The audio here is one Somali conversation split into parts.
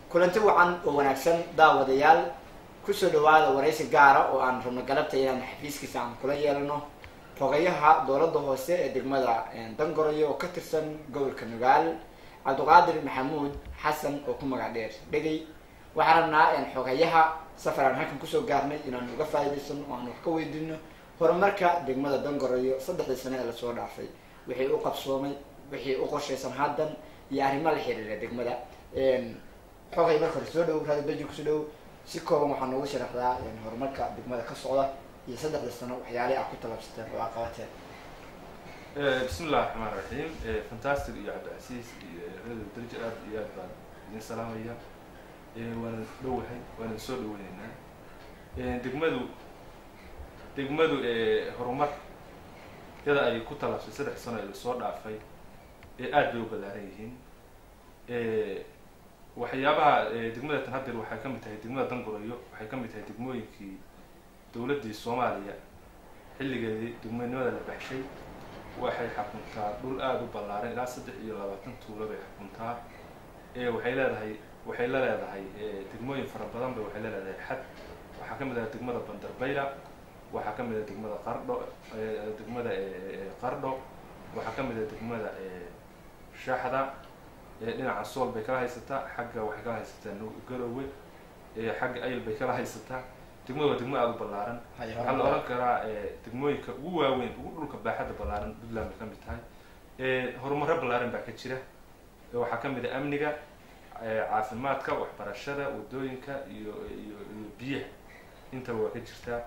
kulanti wacan oo wanaagsan daawadayaal kusoo dhawaada waraysi gaara oo aan rabno galabta inaan xafiiskiisa aan kula yeelano xogayaha dowladda hoose ee degmada dangoroyo oo ka tirsan gobolka nugaal cabdiqaadir maxamuud xasan oo ku magac dheer dhegey waxaan rabnaa xogayaha safar aan halkan kusoo gaarnay inaan uga faa'iidaysano oo aan wax ka weydiino horumarka degmada dangoroyo saddexdii sano ee lasoo dhaafay wixii u qabsoomay wixii u qorshaysan haddan iyo arrimo la xiriira degmada xogay marka hore soo dhow raadi beji kusoo dhow si kooban waxaa noogu sharaxdaa horumarka degmada ka socda iyo saddexda sano waxyaalihii aad ku talabsateen oo aad qabateen bismi illahi raxmaan raxiim fantastic iyo cabdicasiis iyo radio darja aad iyo aad baan idin salaamaya waana dhowahay waana soo dhaweyneynaa degmadu degmadu horumar yada ay ku talabsay saddex sano ee lasoo dhaafay ee aad bay u ballaaran yihiin waxyaabaha degmada tan hadeer waxay ka mid tahay degmada dangurayo waxay ka mid tahay degmooyinkii dowladdii soomaaliya xilligeedii degmonimada la baxshay waxay xakuntaa dhul aada u ballaaran ilaa saddex iyo labaatan tuulo bay xakuntaa waxay leedahay waxay la leedahay degmooyin fara badan bay waxay la leedahay xad waxaa ka mid ah degmada bandarbayla waxaa ka mid ah degmada qardho degmada qardho waxaa ka mid ah degmada shaxda dhinaca sool bay kala haysataa xagga waxay kala haysataa garowe xagga ayl bay kala haysataa degmada waa degmo aada u ballaaran waxaa la oran karaa degmooyinka ugu waaweyn ugu dhulka baaxadda ballaaran puntland bay ka mid tahay horumaro ballaaran baa ka jira waxaa ka mid a amniga caafimaadka waxbarashada wadooyinka iyo iyo iyo biyaha intaba waa ka jirtaa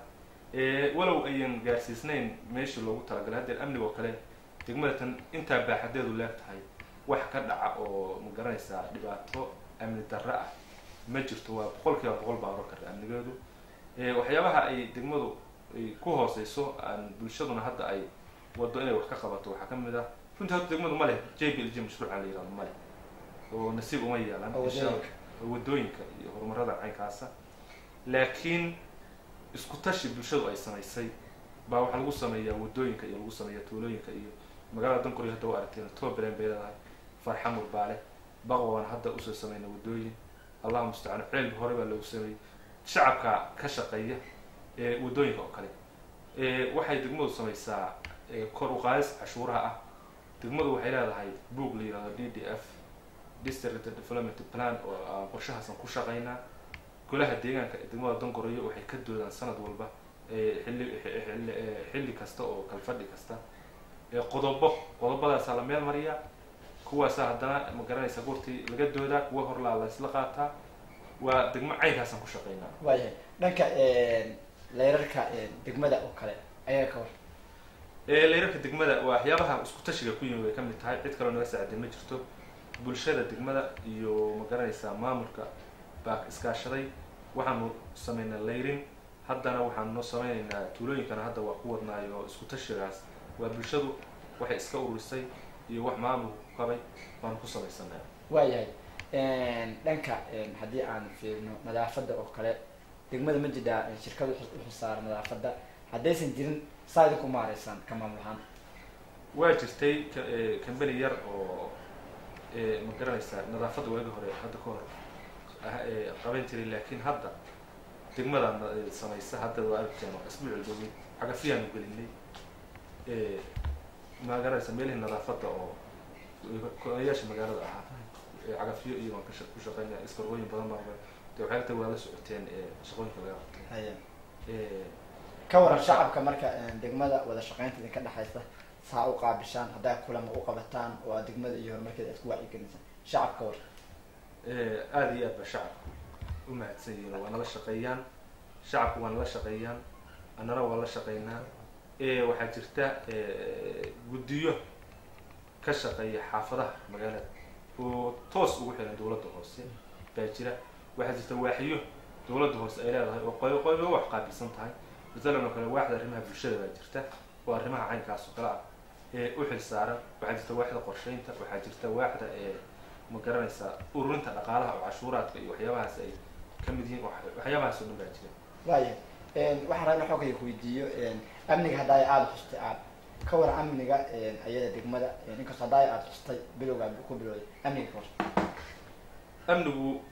walow ayan gaarsiisnayn meeshii loogu talagalay haddeer amniga oo kale degmada tan intaa baaxadeedu leeg tahay wax ka dhaca oo ma garanaysaa dhibaato amni darre ah ma jirto waa boqol kiiba boqol baa oran karta amnigeedu waxyaabaha ay degmadu ay ku hooseyso aan bulshaduna hadda ay wado inay wax ka qabato waxaa ka mid ah runtii hadda degmadu ma leh j b l j mashruucan la yihahdo ma leh oo nasiib uma yeelan wadooyinka iyo horumarada caynkaasa laakiin isku tashi bulshadu ay samaysay baa waxaa lagu sameeyaa wadooyinka iyo lagu sameeyaa tuulooyinka iyo magaalada dankoriyo hadda waa aragteen toobalen bay leedahay farxa murbaale baqwaan hadda usoo sameyna wadooyin allahu mustacaan ceelbi hore baa loogu sameeyey shacabka ka shaqeeya wadooyinka oo kale waxay degmadu samaysaa kor uqaadis cashuuraha ah degmadu waxay leedahay boog la yihahdo d d f district development plan oo aan qorshahaasan ku shaqaynaa golaha deegaanka degmada dangorayo waxay ka doodaan sanad walba xilli xilli kasta oo kalfadhi kasta qodobo qodobadaasaa la meel mariyaa kuwaasaa haddana ma garanaysa goortii laga doodaa kuwa horlaa la isla qaataa waa degmo caynkaasaan ku shaqaynaa waayahay dhanka leyrarka degmada oo kale ayaa ka war leyrarka degmada waa waxyaabaha isku tashiga ku yimi bay ka mid tahay cid kaloo naga saacday ma jirto bulshada degmada iyo ma garanaysaa maamulka baa iskaashaday waxaanu sameynaa layrin haddana waxaanu noo sameynaynaa tuulooyinkana hadda waa ku wadnaayo isku tashigaas waa bulshadu waxay iska ururisay iyo wax maamulku ku qabay baanu ku samaysanaa waayahay dhanka haddii aan fiirino nadaafadda oo kale degmada ma jiraa shirkada uxusaara nadaafadda haddaysan jirin saa idinku maareysaan ka maamul ahaan waa jirtay cambany yar oo ma garanaysaa nadaafadda waagi hore hadda ka hor qaban jiray laakiin hadda degmadaa samaysa hadda waa argteen isbuuc dhowi cagafiyaanu gelinay ma garanaysa meelihii nadaafadda oo kodayaasha magaalada ahaa cagafiyo iyo waan ku shaqeynaya iskarooyin badan baa de waxay ta waa la socoteen shaqooyinka laga qabtay haya ka waran shacabka marka degmada wada shaqeynta idinka dhexaysa saa u qaabishaan haddaa kulama u qabataan oo aad degmada iyo horumarkeeda aad ku wacyigelisaan shacabka war aada iyo aad ba shacabka u mahadsan yihiin waa nala shaqeeyaan shacabku waa nala shaqeeyaan annana waa la shaqeynaa waxaa jirta guddiyo ka shaqeeya xaafadaha magaalada oo toos ugu xiran dowladda hoose baa jira waxaa jirta waaxiyo dowladda hoose ay leedahay oo qoy qoyba wax qaabilsan tahay masalan oo kale waaxda arrimaha bulshada baa jirta oo arrimaha caynkaas oo kale ah ee u xil saaran waxaa jirta waaxda qorsheynta waxaa jirta waaxda ee ma garanaysaa ururinta dhaqaalaha oo cashuuraadka iyo waxyaabahaas ay ka mid yihiin waxyaabahaas oo dhan baa jira waaya waxaan rabna xoogaya ku weydiiyo amniga haddaay aada xustay aad ka waran amniga ayada degmada inkastoo haddaay aada xustay bilowga ku bilowday amniga ka war amnigu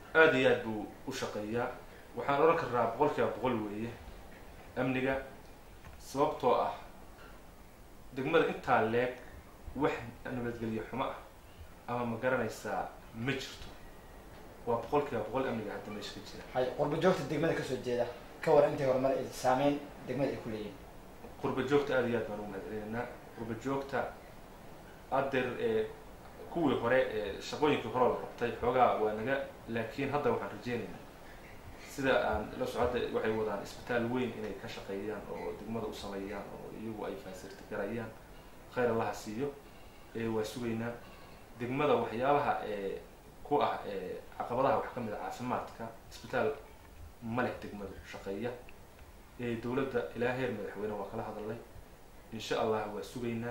aada iyo aad buu u shaqeeyaa waxaan odhan karnaa boqol kiiba boqol weeye amniga sababtoo ah degmada intaa leeg wax nabadgelyo xumo ah ama ma garanaysaa ma jirto waa boqol kiiba boqol amniga hadda meesha ka jira hay qurba joogta degmada kasoo jeeda ka waran intay horumar ay saameyn degmada ay ku leeyihin qurba joogta aada iyo aad baan ugu mahadcelinaynaa qurba joogta adeer ee kuwii hore ee shaqooyinkii hore la qabtay xoogaa waa naga laakiin hadda waxaan rajeynaynaa sida aan la socodda waxay wadaan isbitaal weyn inay ka shaqeeyaan oo degmada u sameeyaan oo iyagu ay faasirti garayaan khayr allaha siiyo ee waa sugaynaa degmada waxyaabaha ee ku ah ee caqabadaha wax ka mid a caafimaadka isbitaal ma leh degmadu shaqeeya ee dowladda ilaa heer madaxweyne waa kala hadalnay insha allah waa sugaynaa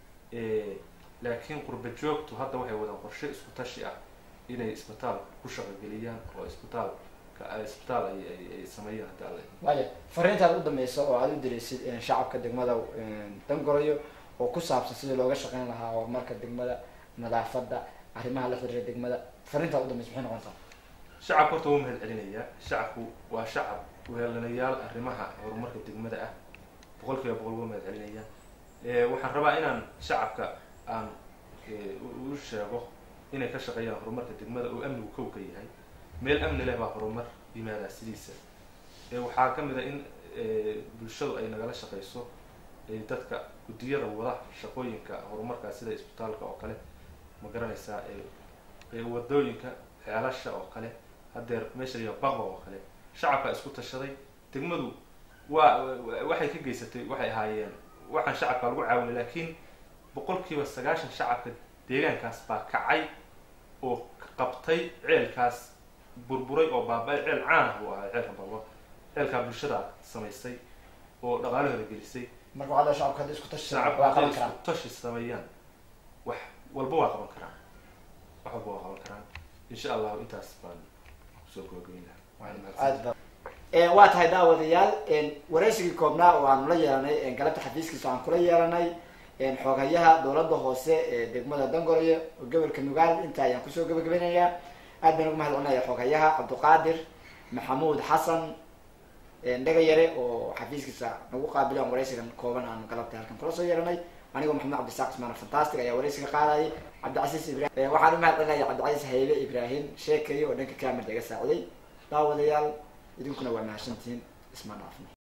laakiin qurba joogtu hadda waxay wadaan qorshe isku tashi ah inay isbitaal ku shaqogeliyaan oo isbitaalka isbitaal ay ay ay sameeyaan hadda alle waaya fariintaad u dambeysa oo aada u diraysid shacabka degmada dangorayo oo ku saabsan sidii looga shaqeyn lahaa horumarka degmada nadaafadda arrimaha la xiriira degmada fariintaad u dambeysa maxay noqontaa shacabka horta wuu mahad celinayaa shacabku waa shacab weelanayaal arrimaha horumarka degmada ah boqol kiiba boqol waa mahad celinayaa waxaan rabaa inaan shacabka aan u sheego inay ka shaqeeyaan horumarka degmada oo amnigu kow ka yahay meel amni leh baa horumar yimaadaa sidiisa waxaa ka mid a in bulshadu ay nagala shaqeyso dadka guddiyada wada shaqooyinka horumarka sida isbitaalka oo kale ma garanaysaa wadooyinka ceelasha oo kale hadeer meesha layaa baqba oo kale shacabka isku tashaday degmadu waa waxay ka geysatay waxay ahaayeen waxaan shacabka lagu caawinay laakiin boqol kiiba sagaashan shacabka deegaankaas baa kacay oo qabtay ceelkaas burburay oo baaba-ay ceel caan ah buu ahaa ceelka baba ceelkaa bulshada samaysay oo dhaqaalahooda gelisay marka waxaa la shacabka hadda isku tashi shacabka waa hadday qaban karaan isku tashi sameeyaan wax walba waa qaban karaan wax walba waa qaban karaan insha allahu intaas baan kusoo gabagabeyn lahaa aad ba waa tahay daawadayaal wareysigii koobnaa oo aanu la yeelanay galabta xafiiskiisa aan kula yeelanay xooghayaha dowladda hoose ee degmada dangorayo oo gobolka nugaal inta ayaan kusoo gabagabeynayaa aad baan ugu mahad celinaya xooghayaha cabdiqaadir maxamuud xasan dhagayare oo xafiiskiisa nagu qaabilay aan wareysigan kooban aan galabta halkan kula soo yeelanay anigoo maxamed cabdisaaq ismaan fantastic ayaa wareysiga qaadayay cabdicasiis ibrahim waxaan u mahad celinaya cabdicasiis haybe ibrahim sheekay oo dhanka kamirda iga saaciday daawadayaal idinkuna waa mahadsantihiin isma dhaafno